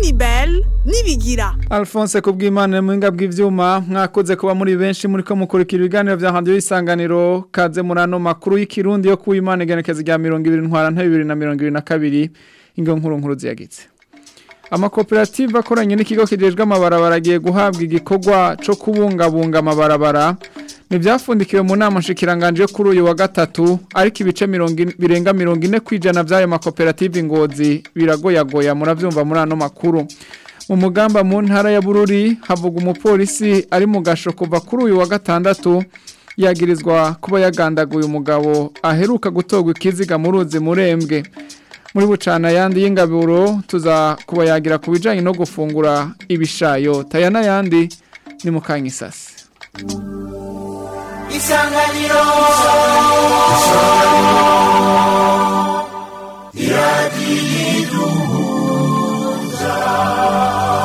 Inini Bell nibigira Alphonse kubw'Imana muhinga bw'ivyuma mwakoze kuba muri benshi muri ko mukurikira ibiganiro vya radio isanganiro kaze murano makuru y'ikirundi yo kuw'Imana igenekezo rya 20 ntwara nta 2022 ingo nkuru nkuru ziyagitse Amakoperative akoranye n'ikigo kijejwe amabarabara agiye guhabwa igikorwa co kubungabunga amabarabara Nivyafundikiwe mu nama nshikiranganje yo kuri uyu wa gatatu ariko ibice birenga 40 kwijana vy'ayo makoperative ngozi biragoyagoya muravyumva muri ano makuru mu mugamba mu ntara ya Bururi havuga umupolisi ari mu gasho kuva kuri uyu wa gatandatu yagirizwa kuba yagandaguye umugabo aheruka gutogwa ikiziga mu ruzi murembwe muri bucana yandi y'ingaburo tuza kuba yagira ku bijanye no gufungura ibishayo tayana yandi ni mu kanyisasi isanganiro iradiyiduhuza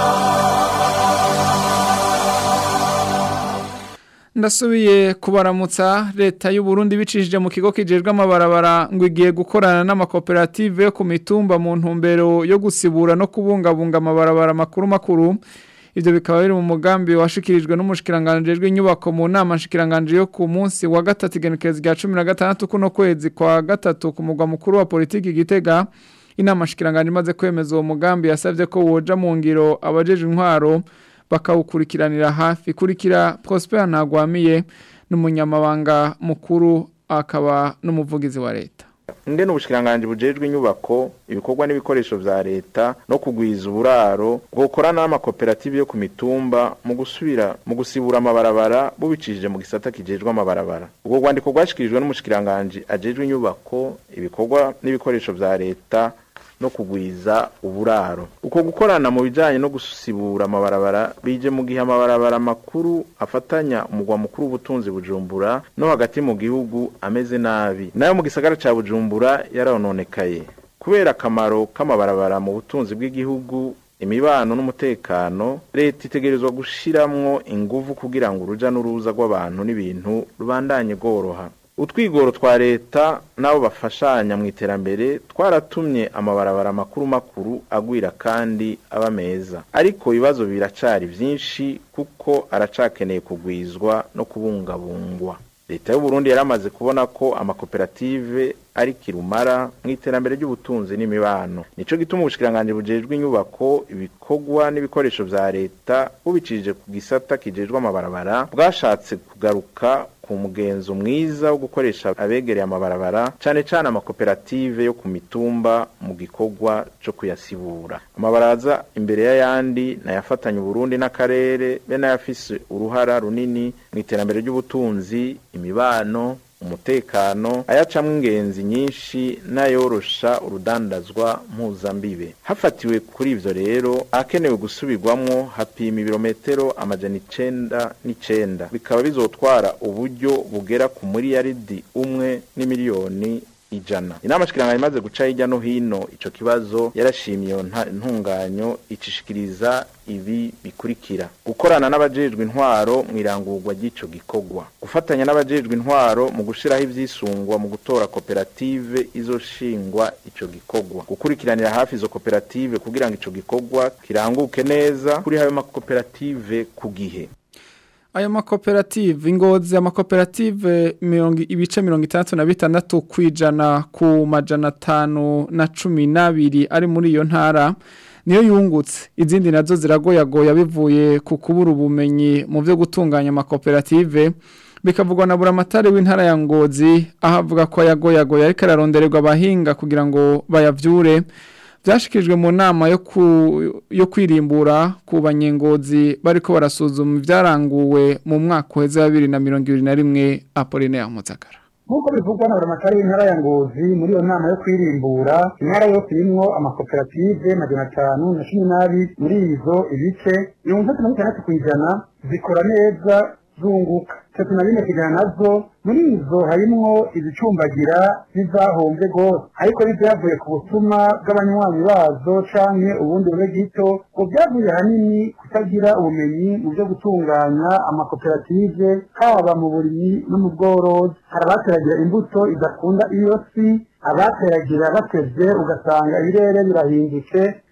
ndasubiye kubaramutsa leta y'u Burundi bicishije mu kigo kijejwe amabarabara ngo igiye gukorana n'amakoperative yo ku mitumba mu ntumbero yo gusibura no kubungabunga amabarabara makuru makuru Ivyo bikaba biri mu mugambi washikirijwe n'umushikiranganje w'inyubako mu nama nshikiranganje yo ku munsi wa gatatu igenekerezo rya 16 kuno kwezi kwa gatatu ku mugwa mukuru wa politiki gitega inama nshikiranganje imaze kwemeza uwo mugambi yasavye ko woja mu ngiro abajeje intwaro bakawukurikiranira hafi kurikira Prosper Ntagwamiye n'umunyamabanga mukuru akaba n'umuvugizi wa leta nde n'ubushikiranganje bujejwe inyubako ibikorwa n'ibikoresho vya leta no kugwiza uburaro bwokorana n'amakoperative yo ku mitumba mu gusubira mu gusibura amabarabara bubicishije mu gisata kijejwe amabarabara ubwo rwandiko rwashikirijwe n'umushikiranganje ajejwe inyubako ibikorwa n'ibikoresho vya leta no kugwiza uburaro uko gukorana mu bijanye no gusibura amabarabara bije mu gihe amabarabara makuru afatanya umugwa mukuru w'ubutunzi bujumbura no hagati mu gihugu ameze nabi nayo mu gisagara ca bujumbura yarononekaye kubera akamaro k'amabarabara mu butunzi bw'igihugu imibano n'umutekano leta itegerezwa gushiramwo inguvu kugira ngo uruja n'uruza rw'abantu n'ibintu rubandanye rworoha utwigoro twa leta n'abo bafashanya mu iterambere twaratumye amabarabara makuru makuru agwira kandi aba meza ariko ibibazo biracari vyinshi kuko aracakeneye kugwizwa no kubungabungwa leta y'u Burundi yaramaze kubona ko amakoperative ari kirumara mu iterambere ry'ubutunzi n'imibano nico gituma ubushikiranganje bujejwe inyubako ibikorwa n'ibikoresho vya leta bubicishije ku gisata kijejwe amabarabara bwashatse kugaruka ku mugenzo mwiza wo gukoresha abegereye amabarabara cane cane amakoperative yo ku mitumba mu gikorwa co kuyasibura amabaraza imbere y'ayandi nayafatanya Burundi n'akarere be nayafise uruhara runini mu iterambere ry'ubutunzi imibano umutekano ayacamwe ingenzi nyinshi n'ayorosha urudandazwa mpuzambibe hafatiwe kuri ivyo rero akenewe gusubirwamwo hapima ibirometero amajana icenda n'icenda bikaba bizotwara uburyo bugera ku miliyaridi umwe n'imiliyoni ijana inama shikiranganya imaze guca hirya no hino ico kibazo yarashimye iyo ntunganyo icishikiriza ibi bikurikira gukorana n'abajejwe intwaro mu irangurwa ry'ico gikorwa gufatanya n'abajejwe intwaro mu gushiraho ivyisungwa mu gutora koperative izoshingwa ico gikorwa gukurikiranira hafi izo koperative kugira ngo ico gikorwa kiranguke neza kuri hayo makoperative ku gihe Ayo makoperative ingozi amakoperative mirongo ibice mirongo itandatu na bitandatu kwijana ku majana atanu na cumi n'abiri ari muri iyo ntara niyo yungutse izindi nazo ziragoyagoya bivuye ku kubura ubumenyi mu byo gutunganya amakoperative bikavugwa na buramatari w'intara ya ngozi aho avuga ko yagoyagoya ariko ararondererwa abahinga kugira ngo bayavyure byashikirijwe mu nama yo ku yo kwirimbura ku banyengozi bariko barasuzuma ibyaranguwe mu mwaka uheze wa bibiri na mirongo ibiri na rimwe Apollinaire Muzagara nk'uko bivugwa na buramatari w'intara ya ngozi muri iyo nama yo kwirimbura intara yose irimwo amakoperative majana atanu na cumi n'abiri muri izo ibice mirongo itatu na bitandatu ku ijana zikora neza zunguka tatu na bine kujana nazo muri izo harimwo izicumbagira n'izahombye rwose ariko n'ibyavuye ku busuma bw'abanywanyi bazo canke ubundi bube gito ngo byavuye ahanini kutagira ubumenyi mu byo gutunganya amakoperative haba mu burimyi no mu bworozi hari abateragira imbuto idakunda iyo si abateragira batevye ugasanga ibirere birahindutse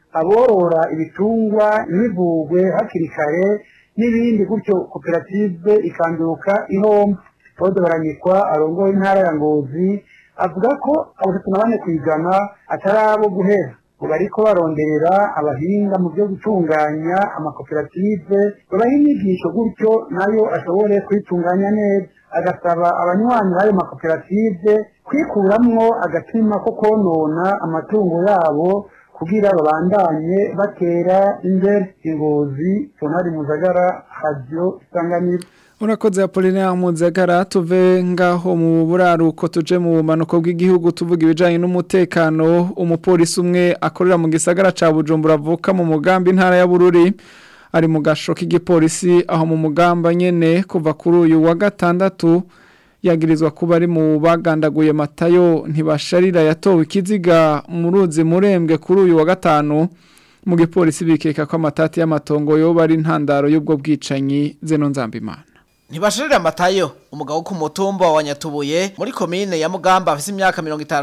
aborora ibitungwa ntibivugwe hakiri kare n'ibindi gutyo koperative ikanduka ihomba Claude Baranikwa arongoye intara ya Ngozi avuga ko abatatu na bane ku ijana atari abo guhera ngo bariko baronderera abahinga mu byo gutunganya amakoperative babaha inyigisho gutyo nayo ashobore kwitunganya neza agasaba abanywanyi b'ayo makoperative kwikuramwo agatima ko konona amatungo yabo kugira babandanye batera imbere ingozi sonari muzagara radio isanganiro Urakoze Apollinaire Muzagara tuve ngaho mu buraruko tuje mu bumanuko bw'igihugu tuvuga ibijanye n'umutekano umupolisi umwe akorera mu gisagara ca Bujumbura avuka mu mugambi ntara ya Bururi ari mu gasho k'igipolisi aho mu mugamba nyene kuva kuri uyu wa gatandatu yagirizwa kuba ari mu bagandaguye matayo ntibasharira yatowe ikiziga mu ruzi murembwe kuri uyu wa gatanu mu gipolisi bikeka ko amatati y'amatongo yoba ari intandaro y'ubwo bwicanyi zeno nzambimana Ntibashirira amatayo umugabo ku mutumba wa Nyatubuye muri komine ya Mugamba afise imyaka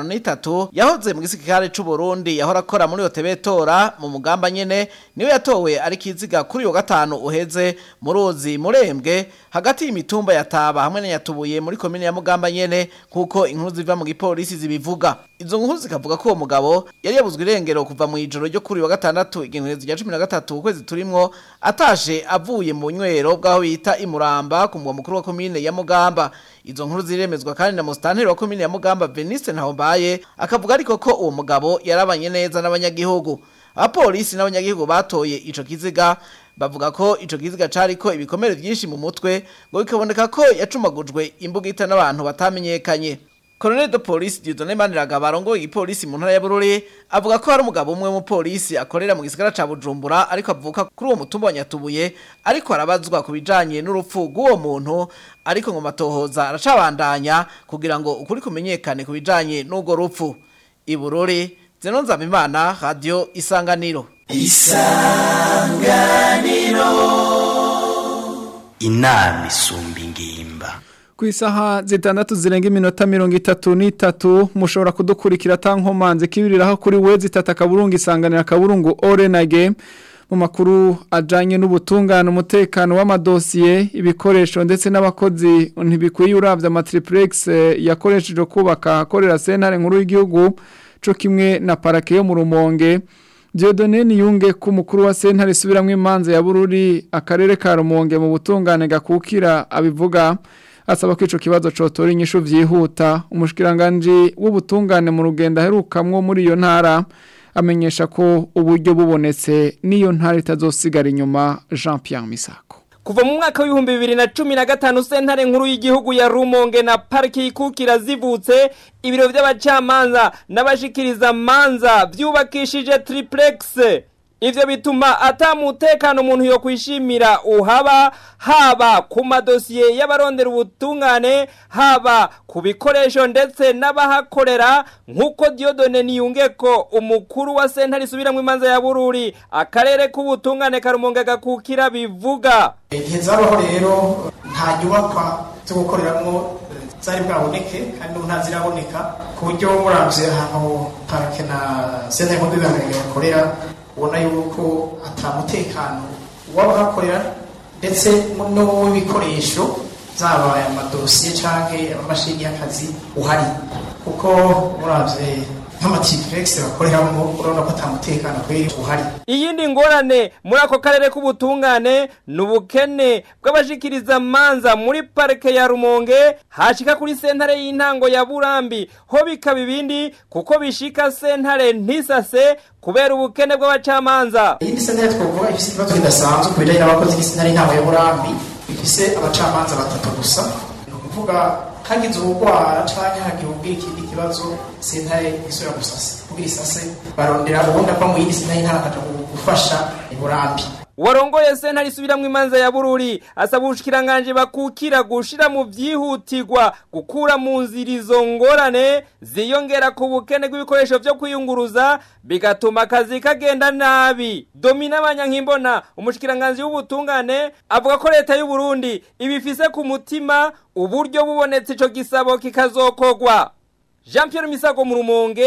53 yahoze mu gisirikare c'u Burundi yahora akora muri Otebetora mu Mugamba nyene niwe yatowe ari kiziga kuri yo gatanu uheze mu ruzi murembwe hagati y'imitumba yataba hamwe na Nyatubuye muri komine ya Mugamba nyene kuko inkuru ziva mu gipolisi zibivuga izo nkuru zikavuga ko uwo mugabo yari yabuzwe irengero kuva mu ijoro ryo kuri wa gatandatu igenekerezo rya 13 ukwezi turimwo atashe avuye mu nywero bwaho bita imuramba ku mugwa mukuru wa komine ya Mugamba izo nkuru ziremezwa kandi na mustanteri wa komine ya Mugamba Venice Ntahombaye akavuga ariko ko uwo mugabo yarabanye neza n'abanyagihugu abapolisi n'abanyagihugu batoye ico kiziga bavuga ko ico kiziga cariko ibikomere vyinshi mu mutwe ngo bikaboneka ko yacumagujwe imbugita n'abantu batamenyekanye Colonel de Police Dieudonné Maniraga barongoye igipolisi mu ntara ya Bururi avuga ko hari umugabo umwe mu polisi akorera mu gisagara ca Bujumbura ariko avuka kuri uwo mutumba wa Nyatubuye ariko arabazwa ku bijanye n'urupfu rw'uwo muntu ariko ngo matohoza aracabandanya kugira ngo ukuri kumenyekane ku bijanye n'urwo rupfu i Bururi Zeno Nzabimana Radio Isanganiro inama isumba ingimba ku isaha zitandatu zirenga iminota mirongo itatu n'itatu mushobora kudukurikira tankomanze kibiriraho kuri we zitatu akaburungu isanganira akaburungu orenage mu makuru ajyanye n'ubutungane umutekano w'amadosiye ibikoresho ndetse n'abakozi ntibikwiye urabya amatripuregisi yakoresheje kubaka akorera sentare nkuru y'igihugu cyo kimwe na parake yo mu rumonge Diodone niyunge ku mukuru wa sentare isubiramo imanza ya bururi akarere ka rumonge mu butungane gakukira abivuga asaba ko ico kibazo cotora inyishu vyihuta umushikiranganje w'ubutungane mu rugendo aherukamwo muri iyo ntara amenyesha ko uburyo bubonetse niyo ntara itazosigara inyuma Jean Pierre Misako Kuva mu mwaka w'ibihumbi bibiri na cumi na gatanu sentare nkuru y'igihugu ya Rumonge na pariki y'ikukira zivutse ibiro by'abacamanza n'abashikiriza manza byubakishije triplex Ivyo bituma ata mutekano umuntu yo kwishimira uhaba haba ku madosiye y'abarondera ubutungane haba ku bikoresho ndetse n'abahakorera nk'uko Diodone niyunge ko umukuru wa sentare isubiramwo imanza ya Bururi akarere k'ubutungane karumonge gakukira bivuga igihe zabaho rero nta nyubakwa zo gukoreramo zari bwaboneke kandi n'ubu nta ziraboneka ku buryo muravye ahantu parake na sentare nkuru y'abihangange bakorera ubona yuko atamutekano w'abahakorera ndetse n'uw'ibikoresho zaba aya madosiye canke amamashini y'akazi uhari kuko muravye nk'amatipuregisi bakoreramo urabona ko atamutekano kweri uhari iyindi ngorane muri ako karere k'ubutungane ni ubukene bw'abashikiriza manza muri parike ya rumonge hashika kuri sentare y'intango ya burambi ho bikaba ibindi kuko bishika sentare ntisase kubera ubukene bw'abacamanza iyindi sentare twovuga ifise ikibazo kidasanzwe ku bijanye n'abakozi b'isentare y'intango ya burambi ifise abacamanza batatu gusa ni ukuvuga hagize ubugwara canke hagiye ubwira ikindi kibazo sentare isubira gusasa kugira isase barondera ubundi ava mu yindi sentare y'intango akaja gufasha iburambi warongoye sentare isubiramwo imanza ya bururi asaba ubushikiranganje bakukira gushira mu vyihutirwa gukura mu nzira izo ngorane ziyongera ku bukene bw'ibikoresho vyo kwiyunguruza bigatuma akazi kagenda nabi domina abanyankimbona umushikiranganje w'ubutungane avuga ko leta y'u Burundi ibifise ku mutima uburyo bubonetse ico gisabo kikazokogwa Jean Pierre Misago mu rumonge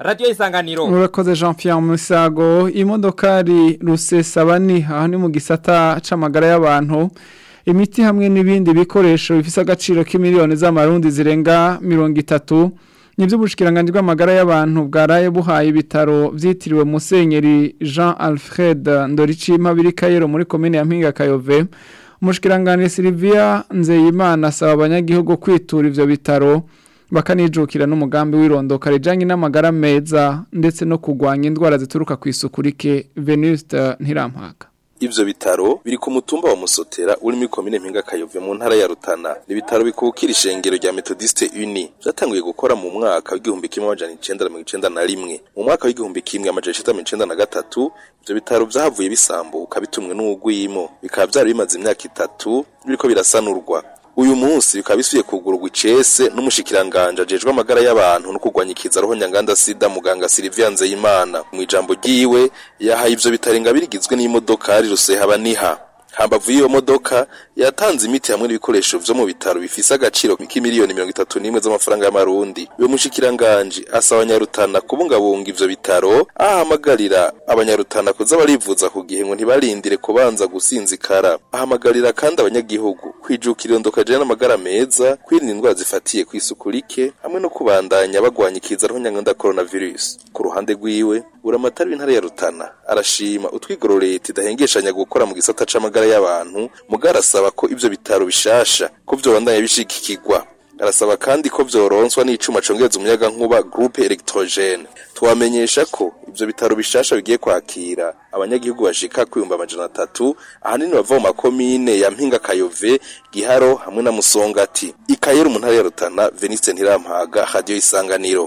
radio isanganiro urakoze Jean Pierre Musago imodokari rusesabani aha ni mu gisata c'amagara y'abantu imiti hamwe n'ibindi bikoresho bifise agaciro k'imiliyoni z'amarundi zirenga mirongo itatu nibyo ubushikiranganje bw'amagara y'abantu bwaraye buhaye ibitaro vyitiriwe Musenyeri Jean Alfred Ndoricima biri Kayero muri commune ya Mpinga Kayove umushikiranganje Silvia Nzeyimana asaba abanyagihugu kwitura ivyo bitaro bakanijukira n'umugambi w'irondoka rijanye n'amagara meza ndetse no kugwanya indwara zituruka ku isuku rike Venuste Ntirampaka Ivyo bitaro biri ku mutumba wa Musotera uri muri komine Mpinga Kayove mu ntara ya Rutana. Ni bitaro bikukira ishengero rya Methodiste Uni. Vyatanguye gukora mu mwaka w'igihumbi kimwe amajana icenda na mirongo icenda na rimwe. Mu mwaka w'igihumbi kimwe amajana icenda na mirongo icenda na gatatu ivyo bitaro vyahavuye bisambuka bitumwe n'ugwimo. Bikaba vyari bimaze imyaka itatu biriko birasanurwa. Uyu munsi bikaba bisubiye kugururwa icese n'umushikiranganje ajejwe amagara y'abantu no kurwanya ikiza roho nyanganda sida muganga Silvia Nzeyimana mu ijambo ryiwe yahaye ivyo bitarenga birigizwe n'imodokari rusehaba niha hambavu y'iyo modoka yatanze imiti hamwe n'ibikoresho vyo mu bitaro bifise agaciro k'imiliyoni mirongo itatu n'imwe z'amafaranga y'amarundi uyo mushikiranganje asaba abanyarutana kubungabunga ivyo bitaro ahamagarira abanyarutana kuza barivuza ku gihe ngo ntibarindire kubanza gusinzikara ahamagarira kandi abanyagihugu kwijukira irondoka jana n'amagara meza kwirinda indwara zifatiye ku isuku rike hamwe no kubandanya bagwanya ikiza roho nyanganda coronavirus ku ruhande rwiwe uramatari w'intara ya Rutana arashima utwigoro leta idahengeshanya gukora mu gisata c'amagara y'abantu mugara arasaba ko ivyo bitaro bishasha ko vyobandanya bishigikirwa arasaba kandi ko vyoronswa n'icuma congereza umuyaga nkuba groupe electrogene twamenyesha ko ivyo bitaro bishasha bigiye kwakira abanyagihugu bashika kwiyumba amajana atatu ahanini bava mu makomine ya mpinga kayove giharo hamwe na musongati ikayera mu ntara ya rutana veniste ntirampaga radio isanganiro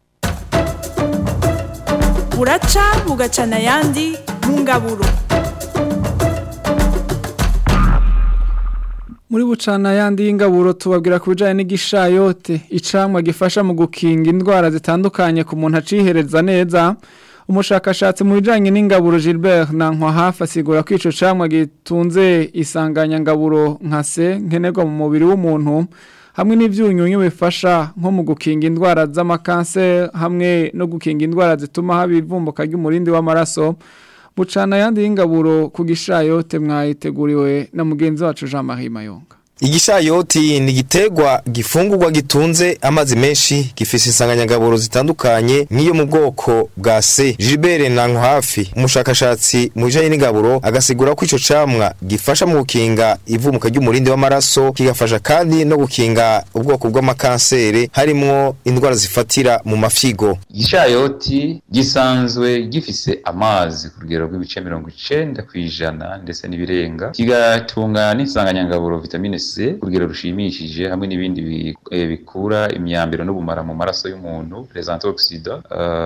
buraca bugacana ayandi mu ngaburo muri bucana yandi y'ingaburo tubabwira ku bijyanye n'igishayote icamwa gifasha mu gukinga indwara zitandukanye ku muntu acihereza neza umushakashatsi mu bijyanye n'ingaburo Gilbert nankwa hafi asigura ko icyo camwa gitunze isanganyangaburo nka se nkenerwa mu mubiri w'umuntu hamwe n'ibyunyunyu bifasha nko mu gukinga indwara z'amakanseri hamwe no gukinga indwara zituma haba ivumbuka ry'umurindi w'amaraso bucana ayandi y'ingaburo ku gishayote mwayiteguriwe na mugenzi wacu Jean Marie Mayonga Igishayoti ni igiterwa gifungurwa gitunze amazi menshi gifise insanganyangaburo zitandukanye nk'iyo mu bwoko bwa C. Gilbert Nankwafi umushakashatsi mu bijanye n'ingaburo agasigura ko ico camwa gifasha mu gukinga ivumuka ry'umurindi w'amaraso kigafasha kandi no gukinga ubwoko bw'amakansere harimwo indwara zifatira mu mafyigo. Igishayoti gisanzwe gifise amazi ku rugero rw'ibice mirongo icenda kw'ijana ndetse n'ibirenga kigatunga n'insanganyangaburo vitamine C ku rugero rushimishije hamwe n'ibindi bikura imyambiro n'ubumara mu maraso y'umuntu les antioxidants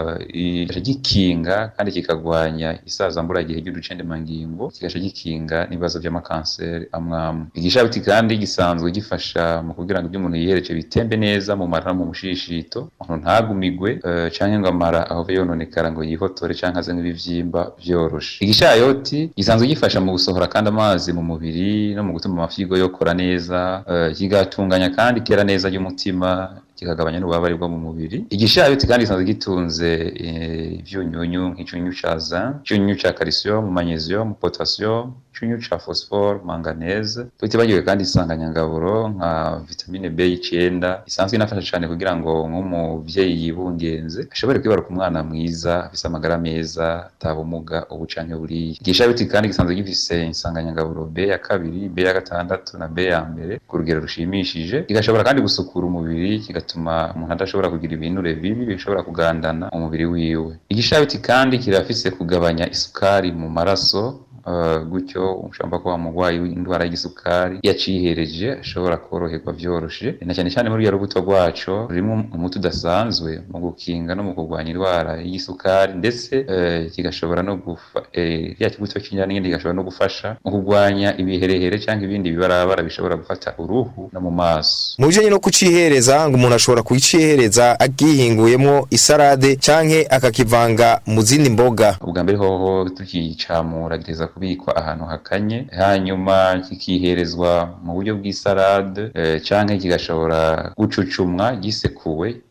uh, gikinga kandi kikagwanya isazambura gihe ry'uducendemangingo kigaca gikinga n'ibibazo by'amakanseri amwamwe igishabiti kandi gisanzwe gifasha mu kugira ngo ibyo umuntu yihereje bitembe neza mu mara no mu mushishito umuntu ntagumigwe uh, canke ngo amara ahove yononekara ngo yihotore canke aze nk'ibivyimba vyoroshe igishayoti gisanzwe gifasha mu gusohora kandi amazi mu mubiri no mu gutuma amafyigo yokora neza uh, kigatunganya kandi kera neza ry'umutima kikagabanya n'ububabare bwo mu mubiri igishayoti kandi gisanzwe gitunze ivyunyunyu nk'icyunyu ca zinc icyunyu ca calcium magnesium potassium icyunyu ca phosphore manganese tutibagiwe kandi isanganyangaburo nka vitamine B9 isanzwe inafasha cyane kugira ngo nk'umuvyeyi yibungenze ashobore kwibaruka umwana mwiza afise amagara meza atabumuga ubu canke buriya igishayoti kandi gisanzwe gifise insanganyangaburo B ya kabiri B ya gatandatu na B ya mbere ku rugero rushimishije kigashobora kandi gusukura umubiri kigatuma umuntu adashobora kugira ibinure bibi bishobora kugandana umubiri wiwe igishayoti kandi kirafise kugabanya isukari mu maraso Uh, gutyo ushobora kuba umurwayi w'indwara y'igisukari yacihereje ashobora koroherwa vyoroshe na cyane cyane muri ya rubuto rwaco rurimo umuti udasanzwe mu gukinga no mu kurwanya indwara y'igisukari ndetse uh, kigashobora no gufa eh, ya kibuto cy'inyana n'indi kigashobora no gufasha mu kurwanya ibiherehere cyangwa ibindi bibarabara bishobora gufata uruhu no mu maso mu bijanye no kucihereza ngo umuntu ashobora kucihereza agihinguyemo isarade canke akakivanga mu zindi mboga ubwa mbere hoho tukicamura giteza kubikwa ahantu hakanye hanyuma kikiherezwa mu buryo bw'isarade e, canke kigashobora gucucumwa gisekuwe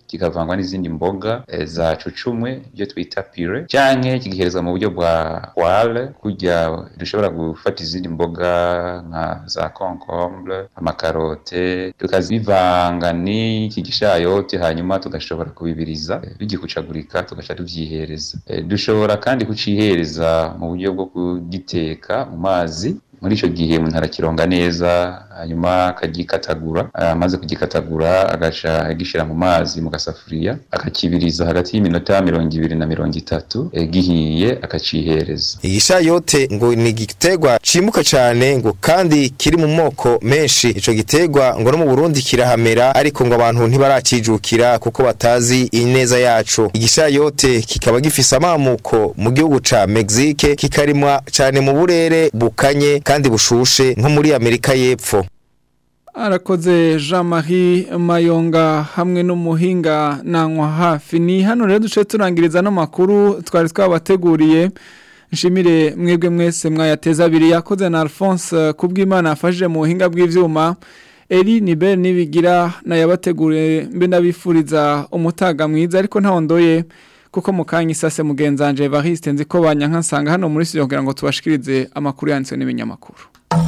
kikavangwa n'izindi mboga eh, za cucumwe ibyo twita pire canke kigiherezwa mu buryo bwa poire kurya dushobora gufata izindi mboga nka za concombre amakarote tukazivanga n'iki gishayote hanyuma tugashobora kubibiriza eh, bigikucagurika tugaca tuvyihereza Eh, dushobora kandi kucihereza mu buryo bwo kugiteka mu mazi muri ico gihe umuntu arakironga neza hanyuma akagikatagura amaze kugikatagura agaca agishira mu mazi mu gasafuriya akakibiriza hagati y'iminota mirongo ibiri na mirongo itatu eh, gihiye akacihereza igishayote ngo ni igiterwa cimuka cane ngo kandi kiri mu moko menshi ico giterwa ngo no mu Burundi kirahamera ariko ngo abantu ntibaracijukira kuko batazi ineza yaco igishayote kikaba gifise amamuko mu gihugu ca Mexique kikarimwa cane mu burere bukanye kandi bushushe nko muri Amerika y'Epfo arakoze jean marie mayonga hamwe n'umuhinga nanywa hafi ni hano rero duce turangiriza n'amakuru twari twabateguriye nshimire mwebwe mwese mwayateza abiri yakoze na alphonse kubw'imana yafashije mu buhinga bw'ibyuma eri ni beri nibigira nayabateguriye mbe ndabifuriza umutaga mwiza ariko ntawondoye kuko mu kanya isase mugenzanje evariste nzi ko banyanka nsanga hano muri studio kugira ngo tubashikirize amakuru yanditswe n'ibinyamakuru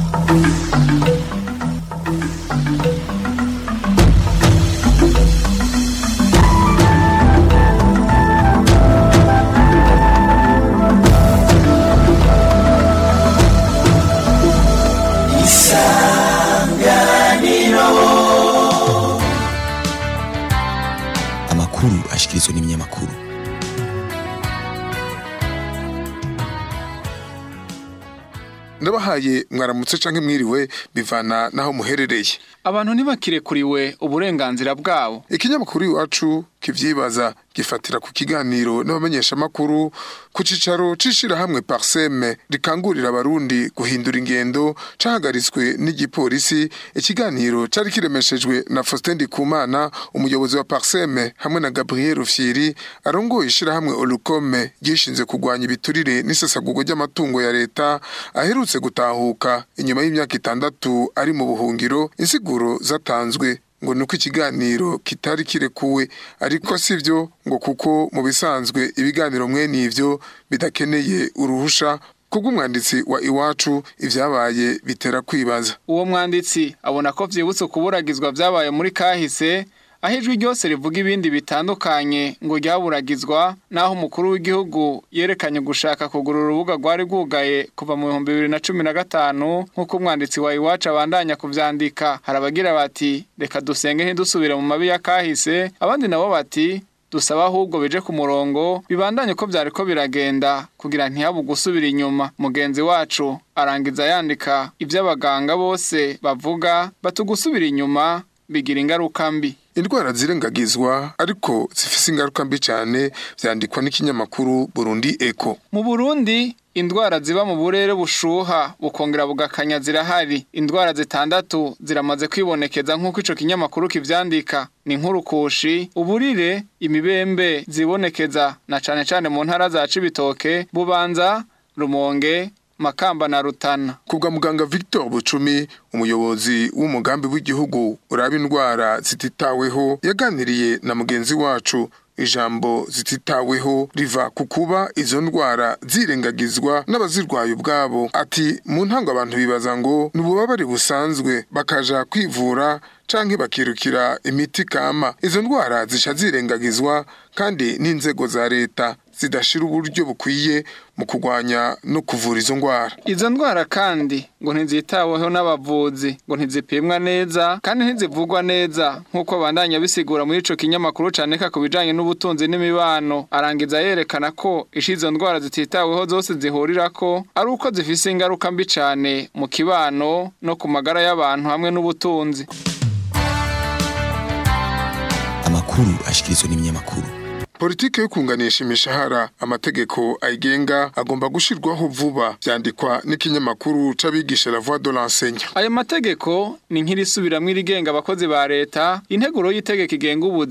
amakuru ashikirizwa n'ibinyamakuru ndabahaye mwaramutse canke mwiriwe bivana naho muherereye abantu ntibakirekuriwe uburenganzira bwabo ikinyamakuru iwacu kivyibaza gifatira ku kiganiro n'abamenyesha makuru ku cicaro c'ishirahamwe Parseme rikangurira abarundi guhindura ingendo cahagaritswe n'igipolisi ikiganiro cari kiremeshejwe na Faustin Ndikumana umuyobozi wa Parseme hamwe na Gabriel Rufyiri arongoye ishirahamwe Olukome gishinze kugwanya ibiturire n'isesagurwa ry'amatungo ya leta aherutse gutahuka inyuma y'imyaka itandatu ari mu buhungiro insiguro zatanzwe ngo nuko ikiganiro kitari kirekuwe ariko sivyo ngo kuko mu bisanzwe ibiganiro mwene ivyo bidakeneye uruhusha kubw'umwanditsi wa iwacu ivyabaye bitera kwibaza uwo mwanditsi abona ko vyibutse kuburagizwa vyabaye muri kahise aho ijwi ryose rivuga ibindi bitandukanye ngo ryaburagizwa naho umukuru w'igihugu yerekanye gushaka kugura urubuga rwari rwugaye kuva mu bihumbi bibiri na cumi na gatanu nk'uko umwanditsi wa iwacu abandanya kuvyandika hari abagira bati reka dusenge ntidusubire mu mabi ya kahise abandi nabo bati dusaba ahubwo bije ku murongo bibandanye ko byari ko biragenda kugira ntihabu gusubira inyuma mugenzi wacu arangiza yandika iby'abaganga bose bavuga batugusubira inyuma bigira ingaruka mbi indwara zirengagizwa ariko zifise ingaruka mbi cyane vyandikwa n'ikinyamakuru Burundi Eco mu Burundi indwara ziba mu burere bushuha bukongera bugakanya zirahari indwara zitandatu ziramaze kwibonekeza nk'uko ico kinyamakuru kivyandika ni nk'urukushi uburire imibembe zibonekeza na cane cane mu ntara za Cibitoke Bubanza Rumonge Makamba na Rutana. Kubwa muganga Victor Bucumi, umuyobozi w'umugambi w'igihugu uraba indwara zititaweho, yaganiriye na mugenzi wacu ijambo zititaweho riva ku kuba izo ndwara zirengagizwa n'abazirwaye ubwabo ati mu ntango abantu bibaza ngo ni ububabare busanzwe bakaja kwivura canke bakirukira imiti kama izo ndwara zica zirengagizwa kandi n'inzego za leta zidashira uburyo bukwiye mu kurwanya no kuvura izo ndwara izo ndwara kandi ngo ntizitaweho n'abavuzi ngo ntizipimwa neza kandi ntizivugwa neza nk'uko bandanya bisigura muri ico kinyamakuru caneka ku bijanye n'ubutunzi n'imibano arangiza yerekana ko ishi izo ndwara zititaweho zose zihurira ko ari uko zifise ingaruka mbi cane mu kibano no ku magara y'abantu hamwe n'ubutunzi amakuru ashikirizwa n'ibinyamakuru politike yo kunganisha imishahara amategeko ayigenga agomba gushirwaho vuba vyandikwa n'ikinyamakuru c'abigisha la voix de l'enseignant ayo mategeko ni nk'irisubiramwo irigenga abakozi ba leta integuro y'itegeko igenga ubuzi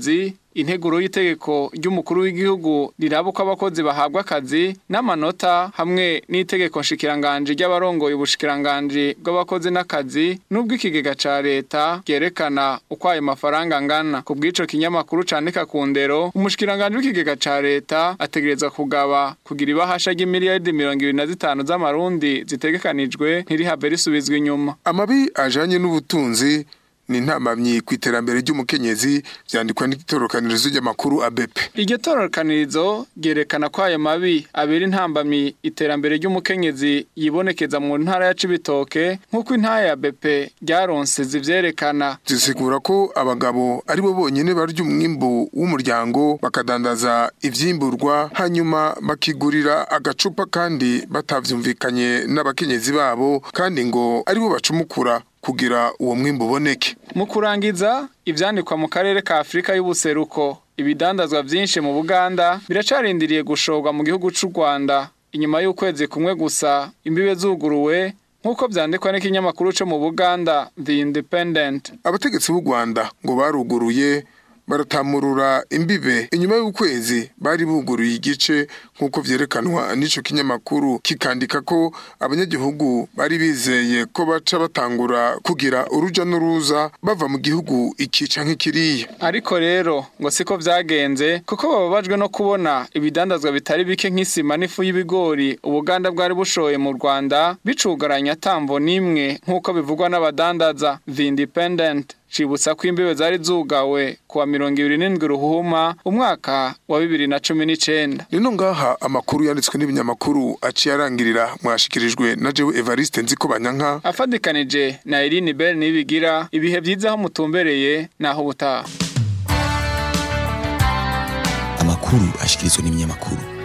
integuro y'itegeko ry'umukuru w'igihugu riraba uko abakozi bahabwa akazi n'amanota hamwe n'itegeko nshikiranganje ry'abarongoye ubushikiranganje bw'abakozi n'akazi n'ubw'ikigega ca leta byerekana uko ayo mafaranga angana ku bw'ico kinyamakuru candika ku ndero umushikiranganje w'ikigega ca leta ategerezwa kugaba kugira ibahasha ry'imiliyaridi mirongo ibiri na zitanu z'amarundi zitegekanijwe ntirihave risubizwa inyuma amabi ajanye n'ubutunzi ni intamamyi ku iterambere ry'umukenyezi vyandikwa n'itorokanirizo ry'amakuru ABP iryo torokanirizo ryerekana ko ayo mabi abera intambamyi iterambere ry'umukenyezi yibonekeza mu ntara ya Cibitoke nk'uko intara ya BP ryaronse zivyerekana zisigura ko abagabo ari bo bonyene barya umwimbu w'umuryango bakadandaza ivyimburwa hanyuma bakigurira agacupa kandi batavyumvikanye n'abakenyezi babo kandi ngo ari bo bacumukura kugira uwo mwimbu uboneke mu kurangiza ivyandikwa mu karere ka Afrika y'ubuseruko ibidandazwa vyinshi mu Buganda biracarindiriye gushorwa mu gihugu c'u Rwanda inyuma y'ukwezi kumwe gusa imbibe zuguruwe nk'uko vyandikwa n'ikinyamakuru co mu Buganda The Independent abategetsi b'u Rwanda ngo baruguruye baratamurura imbibe inyuma y'ukwezi bari buguruye igice nk'uko vyerekanwa n'ico kinyamakuru kikandika ko abanyagihugu bari bizeye ko baca batangura kugira uruja n'uruza bava mu gihugu ikica nk'ikiriya ariko rero ngo siko vyagenze kuko bababajwe no kubona ibidandazwa bitari bike nk'isima n'ifu y'ibigori ubuganda bwari bushoye mu Rwanda bicugaranya tambo nimwe nk'uko bivugwa n'abadandaza The Independent cibutsa ko imbibe zari zugawe kuwa mirongo ibiri n'indwi ruhuma umwaka wa bibiri na cumi n'icenda nino ngaha amakuru yanditswe n'ibinyamakuru aciye arangirira mwashikirijwe na jewe Evariste nziko banyanka afadikanije na Irine Bell nibigira ibihe vyiza aho mutumbereye naho ubutaha amakuru ashikirizwa n'ibinyamakuru